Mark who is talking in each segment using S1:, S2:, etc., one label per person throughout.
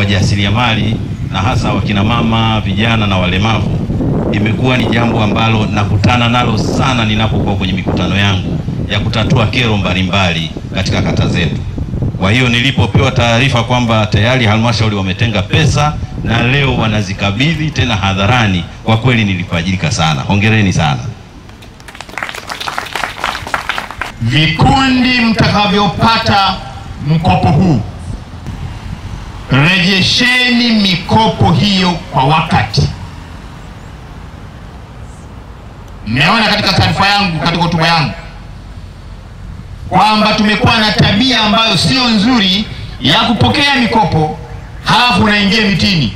S1: wajasiriamali na hasa wakina mama, vijana na walemavu imekuwa ni jambo ambalo nakutana nalo sana ninapokuwa kwenye mikutano yangu ya kutatua kero mbalimbali katika kata zetu. Kwa hiyo nilipopewa taarifa kwamba tayari halmashauri wametenga pesa na leo wanazikabidhi tena hadharani, kwa kweli nilifajirika sana. Hongereni sana.
S2: Vikundi mtakavyopata mkopo huu, rejesheni mikopo hiyo kwa wakati. Mmeona katika taarifa yangu, katika hotuba yangu kwamba tumekuwa na tabia ambayo sio nzuri ya kupokea mikopo halafu unaingia mitini,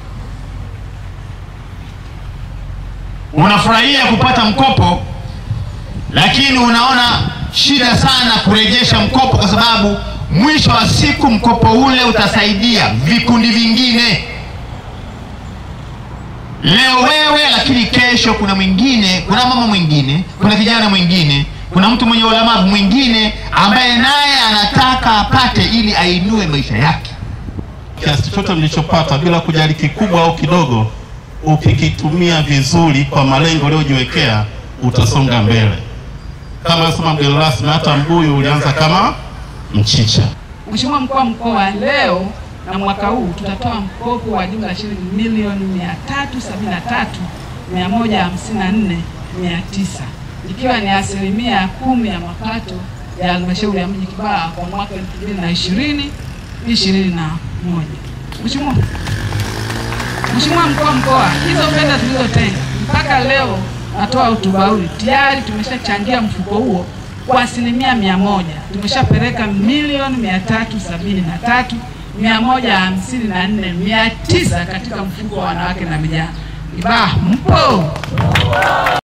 S2: unafurahia kupata mkopo, lakini unaona shida sana kurejesha mkopo, kwa sababu mwisho wa siku mkopo ule utasaidia vikundi vingine. Leo wewe, lakini kesho kuna mwingine, kuna mama mwingine, kuna kijana mwingine, kuna mtu mwenye ulemavu mwingine ambaye naye anataka apate ili ainue maisha yake.
S3: Kiasi chochote mlichopata bila kujali kikubwa au kidogo, ukikitumia vizuri kwa malengo uliyojiwekea utasonga mbele. Kama nasema mgeni rasmi, hata mbuyu ulianza kama mchicha.
S4: Mheshimiwa Mkuu wa Mkoa, leo na mwaka huu tutatoa mkopo wa jumla shilingi milioni mia tatu sabini na tatu mia moja hamsini na nne mia tisa ikiwa ni asilimia kumi ya mapato ya halmashauri ya mji Kibaha kwa mwaka elfu mbili na ishirini ishirini na moja. Mheshimiwa Mheshimiwa Mkuu wa Mkoa, hizo fedha tulizotenga mpaka leo natoa hotuba hii, tayari tumeshachangia mfuko huo kwa asilimia mia moja. Tumeshapeleka milioni mia tatu sabini na tatu mia moja hamsini na nne mia tisa katika mfuko wa wanawake na vijana. Kibaha mpo?